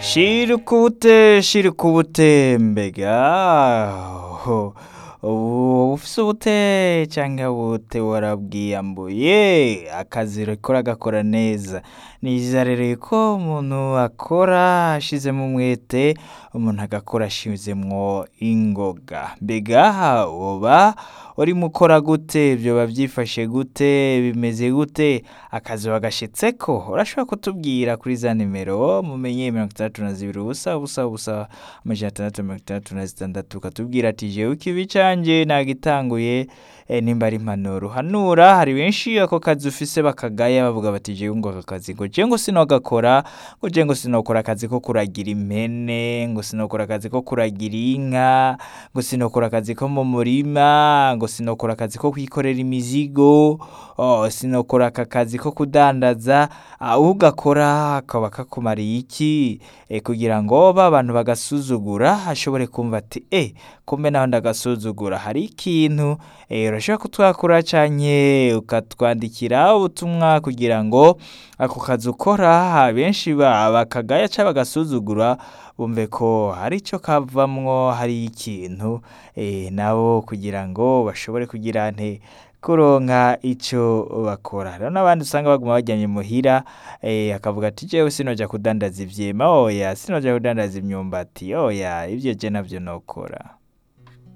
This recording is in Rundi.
shirukubute shirukubute mbega ho, ubu ufise ubute canke ubute warabwiyambuye akazi uriko uragakora neza niza rero ko umuntu akora ashizemwo umwete umuntu agakora ashizemwo ingoga mbega woba urimo ukora gute vyoba vyifashe gute bimeze gute akazi wagashitseko urashobora kutubwira kuri za nimero mumenye mirongo itandatu na zibiri ubusa ubusa ubusa amajana atandatu mirongo itandatu na zitandatu ukatubwira ati jewe ikibi canje nagitanguye eh, nimba ari impanuro hanura hari benshi ako kazi ufise bakagaya bavuga bati jewe ngo aka kazi ngo je ngo sinogakora ngo je ngo sinokora akazi ko kuragira impene ngo sinokora akazi ko kuragira inka ngo sinokora akazi ko mu murima ngo sinokora akazi ko kwikorera imizigo oh, sinokora aka kazi ko kudandaza ah, ugakora kaba kakumariye iki eh, kugira ngo ba bantu bagasuzugura ashobore kumva ati eh, kumbe naho ndagasuzugura hari ikintu eh, urashobora kutwakura canke ukatwandikira ubutumwa kugira ngo ako kazi ukora benshi ba- bakagaya canke bagasuzugura bumve ko hari ico kavamwo hari ikintu eh, nabo kugira ngo bashobore kugira nte kuronka ico bakora rero n'abandi usanga baguma bajyanye muhira eh, akavuga ati jewe sinoja kudandaza ivyema oya sinoja kudandaza imyumbati oya ivyo je navyo nokora